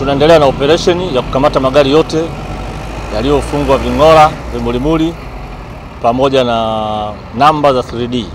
tunaendelea na operesheni ya kukamata magari yote yaliyofungwa ving'ora, vimulimuli pamoja na namba za 3D.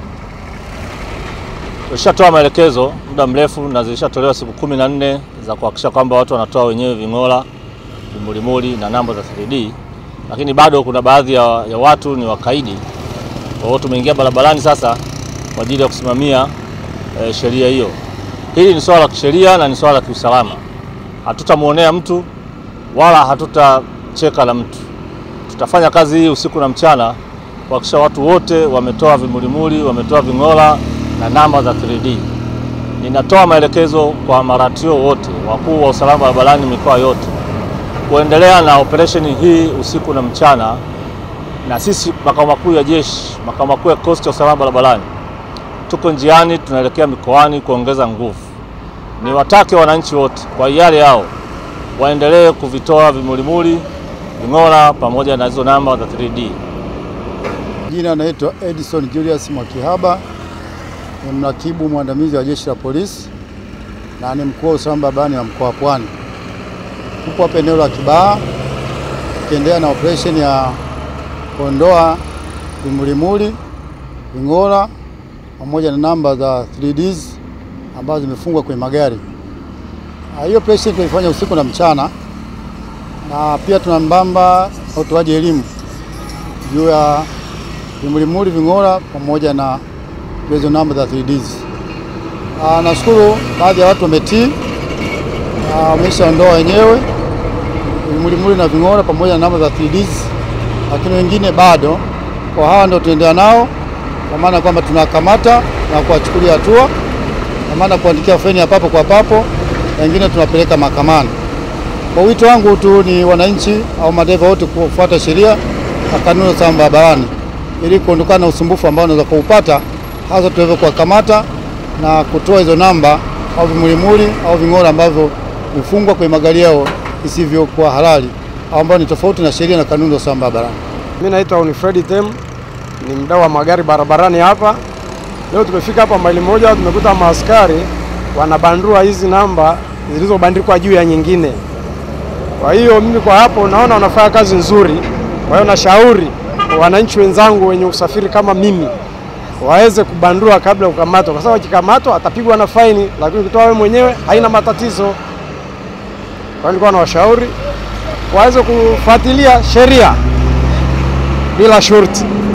Tulishatoa maelekezo muda mrefu na zilishatolewa siku kumi na nne za kuhakikisha kwamba watu wanatoa wenyewe ving'ora, vimulimuli na namba za 3D, lakini bado kuna baadhi ya, ya watu ni wakaidi. Kwa hiyo tumeingia barabarani sasa kwa ajili ya kusimamia e, sheria hiyo. Hili ni swala la kisheria na ni swala la kiusalama. Hatutamwonea mtu wala hatutacheka la mtu. Tutafanya kazi hii usiku na mchana kuhakikisha watu wote wametoa vimulimuli, wametoa ving'ora na namba za 3D. Ninatoa maelekezo kwa maratio wote, wakuu wa usalama barabarani mikoa yote, kuendelea na operesheni hii usiku na mchana, na sisi makao makuu ya jeshi, makao makuu ya kikosi cha usalama barabarani, tuko njiani, tunaelekea mikoani kuongeza nguvu. Niwatake wananchi wote kwa hiari yao waendelee kuvitoa vimulimuli, ving'ora pamoja na hizo namba za 3D. Jina naitwa Edison Julius Mwakihaba, ni mrakibu mwandamizi wa jeshi la polisi na ni mkuu wa usalama barabarani wa mkoa wa Pwani. Tupo hapa eneo la Kibaha tukiendelea na operesheni ya kuondoa vimulimuli, ving'ora pamoja na namba za 3Ds ambazo zimefungwa kwenye magari. Hiyo operesheni tunaifanya usiku na mchana, na pia tunambamba na utoaji elimu juu ya vimulimuli, ving'ora pamoja na hizo namba za 3Ds. Ah, nashukuru baadhi ya watu wametii, wameshaondoa wenyewe vimulimuli na ving'ora pamoja na namba za 3Ds, lakini wengine bado. Kwa hawa ndio tunaendelea nao, kwa maana kwamba tunakamata na kuwachukulia hatua, kwa maana kuandikia faini ya papo kwa papo, na wengine tunapeleka mahakamani. Kwa wito wangu tu ni wananchi au madereva wote kufuata sheria na kanuni za usalama barabarani ili kuondokana na usumbufu ambao unaweza kuupata, hasa tuweze kuwakamata na kutoa hizo namba au vimulimuli au ving'ora ambavyo vimefungwa kwenye magari yao isivyokuwa halali au ambao ni tofauti na sheria na kanuni za usalama barabarani. Mimi naitwa Unifredi Tem, ni mdau wa magari barabarani hapa. Leo tumefika hapa maili moja, tumekuta maaskari wanabandua hizi namba zilizobandikwa juu ya nyingine. Kwa hiyo mimi kwa hapo naona wanafanya kazi nzuri. Kwa hiyo nashauri wananchi wenzangu wenye usafiri kama mimi waweze kubandua kabla ya kukamatwa, kwa sababu akikamatwa atapigwa na faini, lakini ukitoa wewe mwenyewe haina matatizo. Kwa hiyo nilikuwa nawashauri waweze kufuatilia sheria bila shurti.